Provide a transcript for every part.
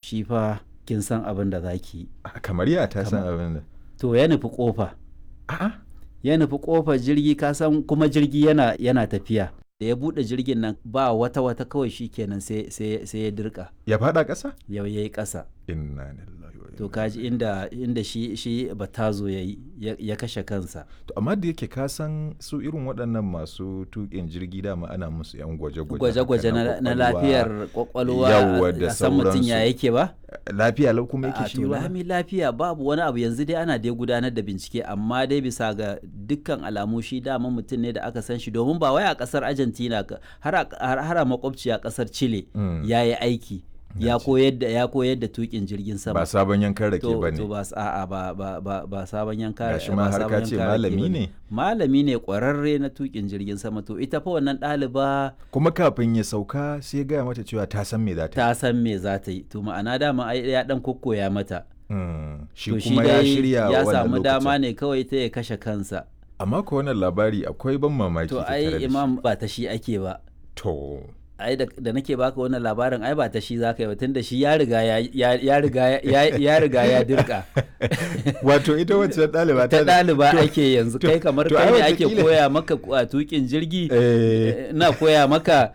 shi fa kin san abin da za ki yi Ah, kamar ya ta san abin da to ya nufi kofa a'a ya nufi kofar jirgi ka san kuma jirgi yana yana tafiya da ya bude jirgin nan ba wata wata kawai shi kenan sai sai sai ya dirka ya fada ƙasa ya yayi ƙasa inna lillahi wa to inna kaji inda inda shi shi batazo yayi ya, ya kashe kansa to amma da yake ka san su irin waɗannan masu tuƙin jirgi dama ana musu yan gwaje-gwaje gwaje-gwaje haka na, na kwakwalwa. lafiyar kwakwalwa Yawwa da a san mutum ya sauransu. yake ba lafiya lau kuma a yake shi to ba lami lafiya babu wani abu yanzu dai ana dai gudanar da bincike amma dai bisa ga dukkan alamu shi dama mutum ne da aka san shi domin ba wai a kasar argentina ka- har a har har a makwabciya kasar chile Mm. ya yi aiki ya koyar da ya koyar da tukin jirgin sama ba sabon yankan rake to ba to ne ba s- a'a ba ba ba ba sabon yanka Gashi ba ma har sabon ka ce yanka rake malami bane. ne. malami ne kwararre na tukin jirgin sama to ita fa wannan ɗaliba kuma kafin ya sauka sai ya gaya mata cewa ta san me za ta yi ta san me za ta yi to ma'ana dama ai ya dan kokkoya mata Mm, shi to kuma ya dai shirya ya wannan samu dama lokacin ne kawai ta ya kashe kansa amma ko wannan labari akwai ban mamaki to tattare da ai shi. imam ba ta shi ake ba to ai da, da nake baka wannan labarin ai ba ta shi zaka yi ba tunda shi ya riga ya ya, ya riga ya, ya riga ya dirka wato ita wacce ɗaliba ta da- ɗaliba to- ake yanzu to- kai kamar to kai ai ne ake wataƙila- koya maka a tukin jirgi Eh, na koya maka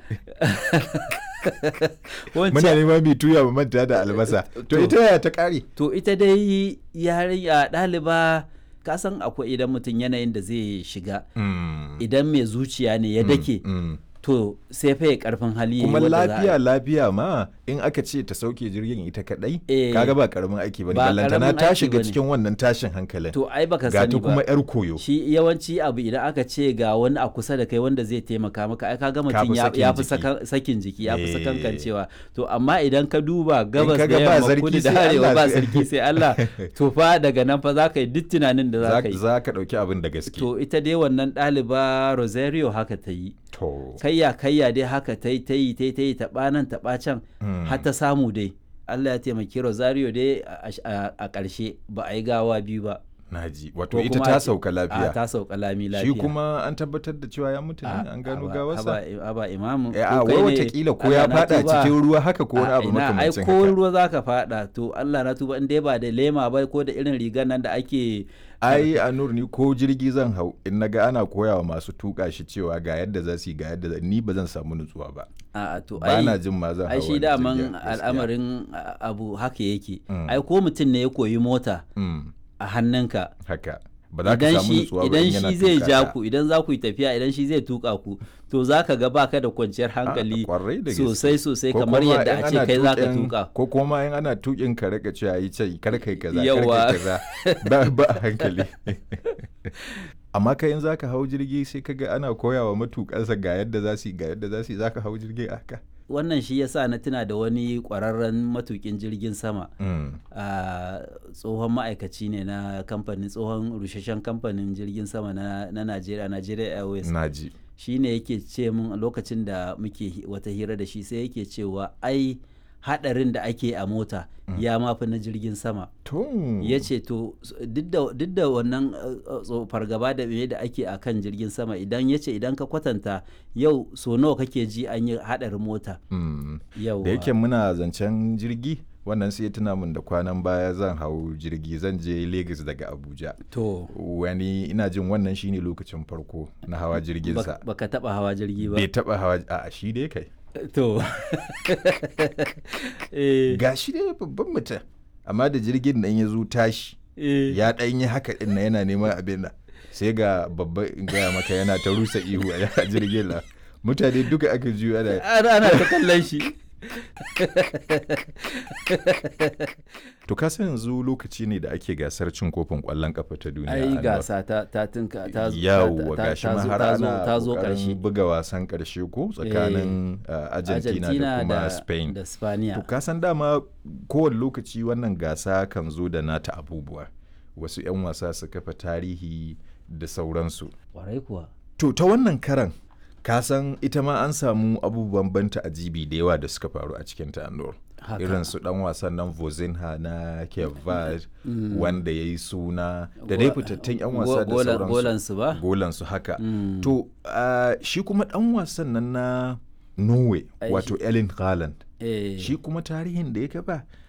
muna wancan neman mai tuya mu manta da albasa to To. ita yaya ta ƙare to ita dai yarinya ɗaliba ka san akwai idan mutum yanayin da zai shiga Mm, idan mai zuciya ne ya dake mm. to sai fa ya karfin hali yayi kuma wanda za a- lafiya lafiya ma in aka ce ta sauke jirgin ita kadai Eh, kaga ba karamin aiki bane ba ballantana karamin ta aiki shiga bane. cikin wannan tashin hankalin to ai baka ga ta sani kuma ba yar koyo shi yawanci abu idan aka ce ga wani a kusa da kai wanda zai taimaka maka ai kaga Ka mutum fi ya sakin ya fi jiki. saka- sakin jiki ya fi Eh. sakankancewa to amma idan ka duba gabas kaga da ba yamma sarki kudu da sai arewa Allah ba sai- sarki sai Allah to fa daga nan fa za ka yi duk tunanin da za za ka yi za ka dauki abin da gaske to ita dai wannan ɗaliba Rosario haka ta yi to kayya kayya dai haka ta yi ta yi ta yi ta yi taɓa nan taɓa can Mm. har ta samu dai Allah ya taimaki Rosario dai a- a a ƙarshe ba a yi gawa biyu ba naji wato ko ita kuma ta a ce- sauka a lafiya ta sauka lami shi lafiya kuma an tabbatar da cewa ya mutu ne A- an gano haba- gawarsa haba haba imamu Eh, ko a kai wai ne, watakila ko Allah ya na fada tuba. cikin ruwa haka ko wani A abu ina, ai makamancin ko haka ruwa zaka fada to Allah na tuba in dai ba da lema ba ko da irin rigar nan da ake ai a nur ni ko jirgi zan hau in naga ana koyawa masu tuka shi cewa ga yadda za su yi ga yadda za ni ba zan samu nutsuwa ba a to ba ai na jin ma zan ai hau shi wani daman jirgin, gaskiya. al'amarin a- abu haka yake Mm. ai ko mutum ne ya koyi mota Mm, a hannunka haka ba za ka idan samu shi nutsuwa ba idan in yana shi zai tuka ja ta. ku idan za ku yi tafiya idan shi zai tuka ku to za ka ga baka da kwanciyar hankali kwarai da gaske. sosai sosai Ko kamar kuma yadda in a ce ana kai za ka tuƙin- tuka ko kuma in ana tukin ka rika cewa yi ce kar kai kaza kar Yawa. kai kaza ba ba a hankali amma kai in zaka hau jirgi sai kaga ana koyawa matukansa ga yadda za su yi ga yadda za su yi zaka hau jirgi a haka wannan shi yasa na tuna da wani kwararren matukin jirgin sama Mm, a tsohon ma'aikaci ne na kamfanin tsohon rusheshen kamfanin jirgin sama na na Najeriya Nigeria Airways na ji shi ne yake ce mun a lokacin da muke hi- wata hira da shi sai yake cewa ai hadarin da ake a mota ya mafi na jirgin sama to ya ce to s- duk da- duk da wannan uh, uh, tso- fargaba da me da ake a kan jirgin sama idan ya ce idan ka kwatanta yau so nawa kake ji an yi hadarin mota Mm. yau da yake muna zancen jirgi wannan sai ya tuna min da kwanan baya zan hau jirgi zan je Lagos daga Abuja to wani ina jin wannan shine lokacin farko na hawa jirginsa bak- baka taba hawa jirgi ba bai taba hawa a shi dai kai to eh, ga shi dai babban mutum amma da jirgin nan ya zo tashi eh, ya ɗan yi haka ɗin na yana neman abin nan sai ga babba in gaya maka yana ta rusa ihu a jirgin nan mutane duka aka juyo ana ana ana ta kallon shi to ka san yanzu lokaci ne da ake gasar cin kofin ƙwallon kafa ta duniya ai Anwar. gasa ta ta tinka ta zo- yawwa ta- ta- gashi ta ma zo- har ta zo- ana ta zo ƙoƙarin karshe buga wasan ƙarshe ko tsakanin uh, Argentina, da kuma Spain da Spaniya To ka san dama kowane lokaci wannan gasa kan zo da nata abubuwa. Wasu 'yan wasa su kafa tarihi da sauransu. kwarai kuwa To ta wannan karan ka san ita ma an samu abubuwan banta ajibi da yawa da suka faru a cikin ta Anor. Haka. Irin su dan wasan nan Vozinha na Kevad wanda ya yi suna da dai fitattun 'yan wasa da Go- golan- sauransu. golansu ba Golansu haka. Mm. To ah, shi kuma dan wasan nan na Norway Ai, wato Erling Haaland. eh, shi kuma tarihin da ya kafa